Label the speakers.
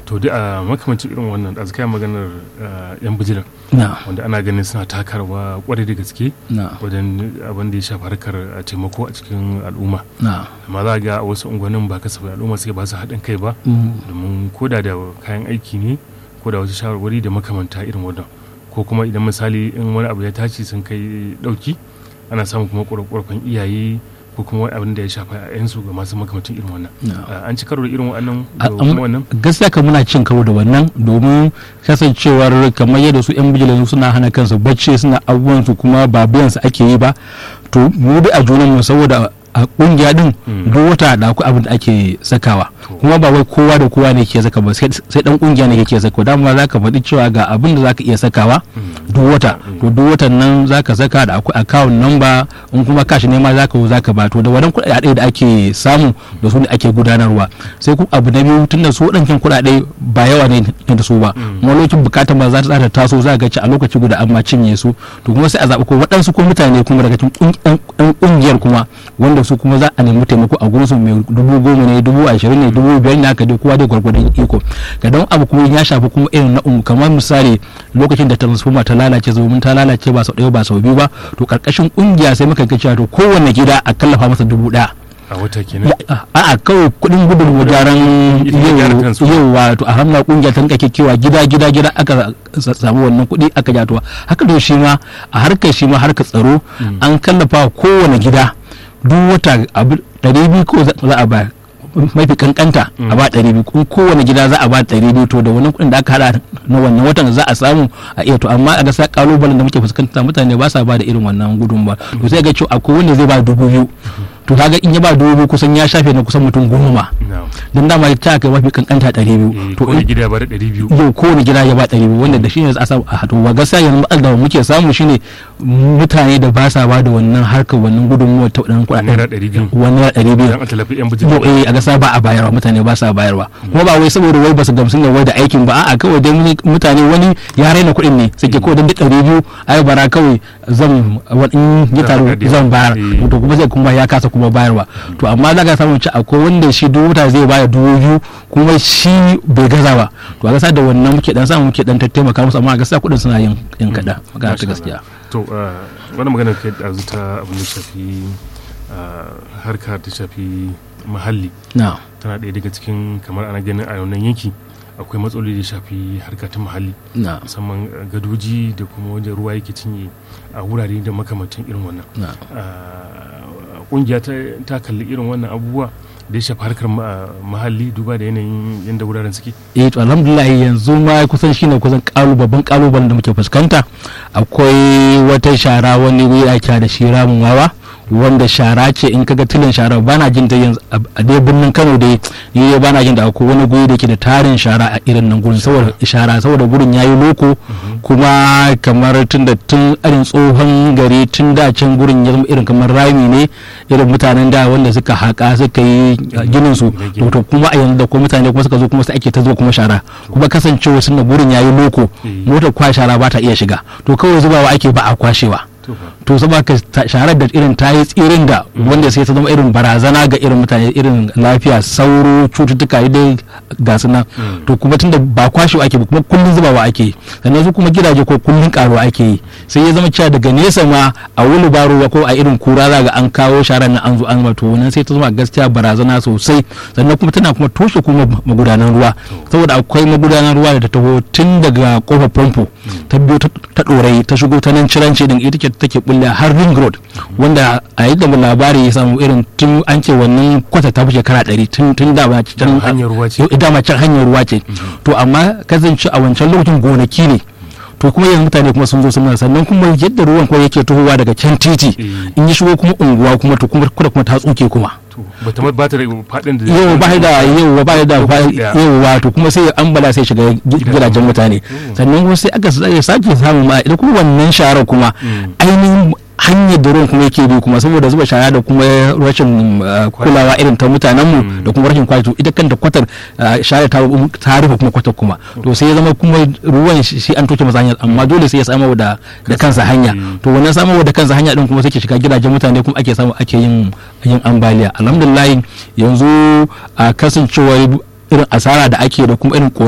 Speaker 1: to duk a makamancin irin wannan da zaka maganar ah, yan bijilan
Speaker 2: na
Speaker 1: wanda ana ganin suna takarwa kwarai da gaske
Speaker 2: na
Speaker 1: wajen abin da ya shafi harkar ah, taimako a cikin al'umma
Speaker 2: na
Speaker 1: amma za a ga a wasu unguwannin ba kasafai al'umma suke ba su haɗin kai ba
Speaker 2: Mm.
Speaker 1: domin koda da kayan aiki ne ko da wasu shawarwari da makamanta irin wannan ko kuma idan misali in wani abu ya tashi sun kai ɗauki ana samun kuma ƙorafen iyaye ko kuma wani abin da ya shafa yayansu ga masu makamantan irin wannan
Speaker 2: na
Speaker 1: Ah, an ci karo da irin wannan
Speaker 2: A-
Speaker 1: da kuma
Speaker 2: am-
Speaker 1: wannan
Speaker 2: gaskiya kan muna cin karo da wannan domin kasancewar kamar yadda su yan bijilan suna hana kansu bacci suna abubuwan su kuma ba biyan su ake yi ba to mu bi a junan mu saboda a kungiya din
Speaker 1: Mm.
Speaker 2: duk wata da akwai abin da ake sakawa
Speaker 1: To.
Speaker 2: kuma ba wai kowa da kowa ne ke saka ba sai sai dan kungiya ne ke saka dama za ka faɗi cewa ga abin da za ka iya sakawa duk wata to duk watan nan za ka saka da akwai account number in kuma kashi ne ma za ka za ka ba to da wannan kuɗaɗe da ake samu da su ne ake gudanarwa sai kuma abu na biyu tunda su waɗancan kuɗaɗe ba yawa ne da su ba kuma lokacin bukatar ma za ta taso za ga ci a lokaci guda amma cinye su to kuma sai a zaɓi ko waɗansu ko mutane kuma daga cikin ɗan ƙungiyar kuma wanda su kuma za a nemi taimako a gurinsu mai dubu goma ne dubu ashirin ne dubu biyar ne haka dai kowa dai gwargwadon iko ga don abu kuma ya shafi kuma irin na umu kamar misali lokacin da transformer ta lalace domin ta lalace ba sau ɗaya ba sau biyu ba to karkashin ƙungiya sai muka ga cewa to kowanne gida a kallafa masa dubu ɗaya
Speaker 1: a wata kenan
Speaker 2: a'a kawai kudin gudun gyaran
Speaker 1: Ita ta gyara kansu.
Speaker 2: yau wato a hannun kungiya ta rika kewa gida gida gida aka sa- samu wannan kudi aka jatuwa haka da shi ma a harkar shi ma harkar tsaro an kallafa wa kowane gida duk wata abu ɗari biyu ko za za a ba mafi kankanta a ba ɗari biyu kuma kowane gida za a ba ɗari biyu to da wannan kuɗin da aka hada na wannan watan za a samu a iya to amma a gasa kalubalen da muke fuskanta mutane ba sa ba da irin wannan gudun ba to sai ga cewa akwai wanda zai ba dubu biyu to kaga in ya ba dubu biyu kusan ya shafe na kusan mutum goma
Speaker 1: na
Speaker 2: don dama ta kai mafi kankanta ɗari biyu
Speaker 1: eh,
Speaker 2: to
Speaker 1: kowane
Speaker 2: in-
Speaker 1: gida ba da ɗari biyu
Speaker 2: yau kowane gida ya ba ɗari biyu wanda da shi ne za a samu a hato ba gaskiya yanzu matsalar da muke samu shine mutane da ba sa ba da wannan harkar wannan gudunmuwar ta waɗannan kuɗaɗen
Speaker 1: naira ɗari biyu
Speaker 2: wani naira ɗari biyu
Speaker 1: idan an tallafi yan
Speaker 2: yau
Speaker 1: bijin
Speaker 2: eh a gasa ba a bayarwa mutane ba sa bayarwa kuma ba wai saboda wai ba su gamsu da wai da aikin ba a'a kawai dai muni- mutane wani ya raina kuɗin ne suke kawai don duk ɗari biyu ai bara kawai zan wani ya taru
Speaker 1: Zan haɗa
Speaker 2: zan bayar
Speaker 1: eh.
Speaker 2: to kuma zai kuma ya kasa kuma bayarwa to amma za ka samu ci akwai wanda shi duk wata zai bayar dubu biyu kuma shi bai gaza ba to a gasa da wannan muke dan samu muke dan taimaka musu amma a gasa kuɗin suna yin yin kaɗan magana ta
Speaker 1: Masha
Speaker 2: gaskiya
Speaker 1: to ah, wani magana kai ɗazu ta abin da shafi ah, harka ta shafi muhalli
Speaker 2: na
Speaker 1: tana ɗaya daga cikin kamar ana ganin a wannan yanki akwai matsaloli da shafi harka ta muhalli
Speaker 2: na
Speaker 1: musamman uh, gadoji da kuma wajen ruwa yake cinye a wurare da makamantan irin wannan
Speaker 2: na
Speaker 1: Uh, kungiya ta, ta kalli irin wannan abubuwa da ya shafi harkar ma- muhalli duba da yanayin yadda wuraren suke
Speaker 2: eh to alhamdulillah yanzu ma kusan shine kusan kalu babban kalubalen da muke fuskanta akwai wata shara wani wuri ake da shi ramin wawa wanda shara ce in kaga tilin shara bana jin ta yanzu a a dai birnin Kano dai ni dai bana jin da akwai wani guri da ke da tarin shara a irin nan gurin saboda shara saboda gurin yayi loko kuma kamar tun da tun irin tsohon gari tun da can gurin ya zama irin kamar rami ne irin mutanen da wanda suka haƙa suka yi ginin su to to kuma a yanzu da kuma mutane kuma suka zo kuma sai ake ta zuwa kuma shara kuma kasancewa sun da gurin yayi loko
Speaker 1: Eh.
Speaker 2: motar kwa shara ba ta iya shiga to kawai zubawa ake ba a kwashewa
Speaker 1: to fa
Speaker 2: to saboda ka ta- sharar da irin ta yi tsirin da wanda sai ta zama irin barazana ga irin mutane irin lafiya sauro cututtuka dai ga su nan to kuma tunda ba kwashewa ake ba kuma kullun zubawa ake yi sannan su kuma gidaje ko kullun karuwa ake yi sai ya zama cewa daga nesa ma a wani baro ko a irin kura za ga an kawo sharar nan an zo an to wannan sai ta zama gaskiya barazana sosai sannan kuma tana kuma toshe kuma magudanan ruwa saboda akwai magudanan ruwa da ta taho tun daga kofar famfo ta biyo ta ta ɗorai ta shigo ta nan ciranci din ita ce take bulle har ring road wanda a yadda mu labari ya samu irin tun an ce wannan kwata ta fi shekara ɗari tun tun da ba can
Speaker 1: hanyar ruwa ce.
Speaker 2: Yau, dama can hanyar ruwa ce to amma kasance a wancan lokacin gonaki ne to kuma yanzu mutane kuma sun zo sun sannan kuma yadda ruwan kuma yake tohowa daga can titi
Speaker 1: Eh.
Speaker 2: in ya shigo kuma unguwa kuma to kuma kuma kuma ta tsuke kuma
Speaker 1: to ba ta ba ta da faɗin da
Speaker 2: yau ba da yau ba da
Speaker 1: Lokaci ɗaya.
Speaker 2: yau wato kuma sai ambala sai shiga gi- gidajen mutane sannan kuma sai aka sa- sake samun ma ita kuma wannan sharar kuma ainihin hanyar da ruwan kuma yake bi kuma saboda zuba shara da kuma rashin uh, kulawa irin ta mutanenmu da kuma rashin kwato ita kanta kwatar uh, shara ta ta rufe kuma kwatar kuma to sai ya zama kuma ruwan shi shi an toke masa hanyar amma dole sai ya samu da da kansa hanya
Speaker 1: Mm.
Speaker 2: to wannan samu da kansa hanya din kuma sai ke shiga gidajen mutane kuma ake samu ake yin yin ambaliya alhamdulillah yanzu a kasancewar irin asara da ake da kuma irin